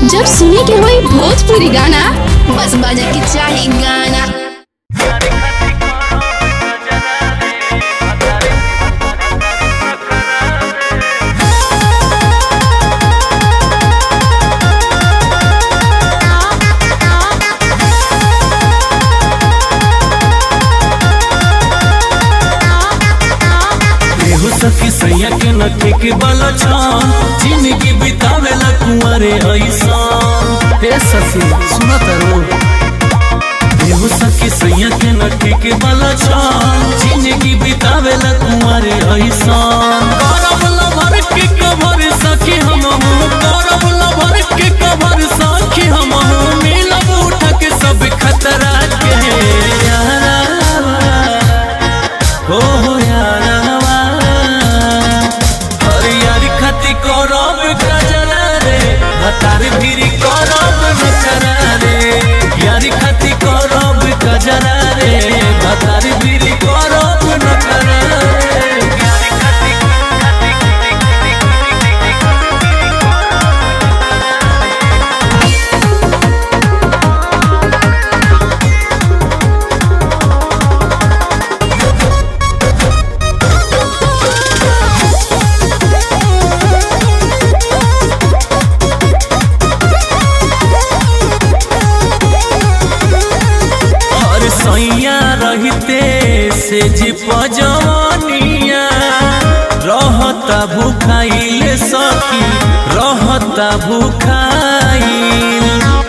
जब सुने के होई भोजपुरी गाना बस बजे के चाही गाना केहू सखी सैया के नखे के बल छन जिंदगी बितावेला कुंवरे ऐसन हे सखी सुना तारू केहू सखी सैया के नखे के बल छन जिंदगी बितावेला कुंवरे ऐसन करब लभर के कभर सखी हम करब लभर के कभर सखी हम मिलब उठ के सब खतरा के यारा हो हो यारवा हरियारी खती करब गजरा रे हतार भीरी करब नखरा रे यारी खती करब गजरा रे हतार भीरी करब नखरा रे यारी खती और सैया रहते से जी पजवनिया रहता भूखाइल सखी रहता भूखाइल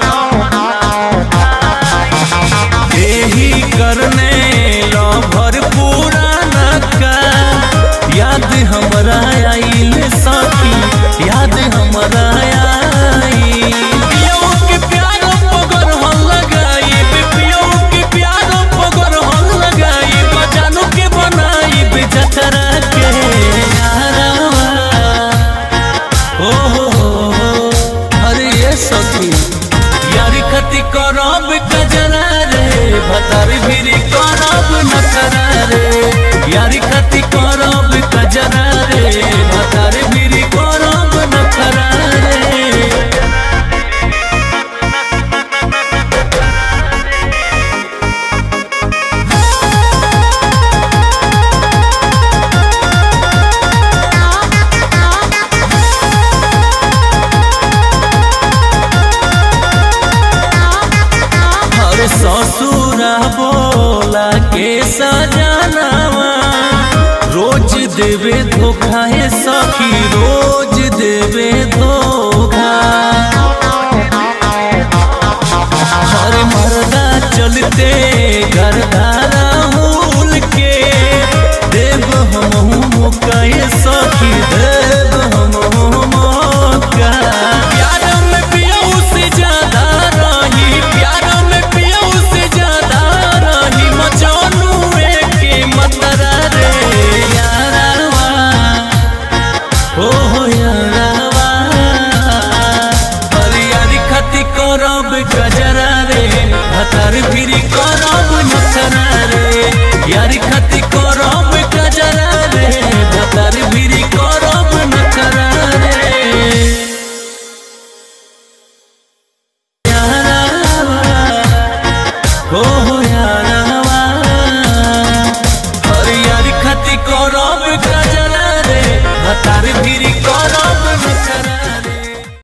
एही करने लभर पुराना का याद हमरा आइल सखी याद हमरा आइल पियो के प्यार पगर हम लगाई पियो के प्यार पगर हम लगाई बजानो के बनाई बेजतरा के यारवा ओ हो हो हो अरे ये सखी यारी खती करब कजरा रे भतार भीरी करब नखरा रे यारी खती करब कजरा रे भतार भीरी करब नखरा रे अरे ससुरा बोला के सजनावा रोज देवे धोखा है सखी रोज देवे धोखा अरे मर्दा चलते घरदारा हुल के देव हम कहे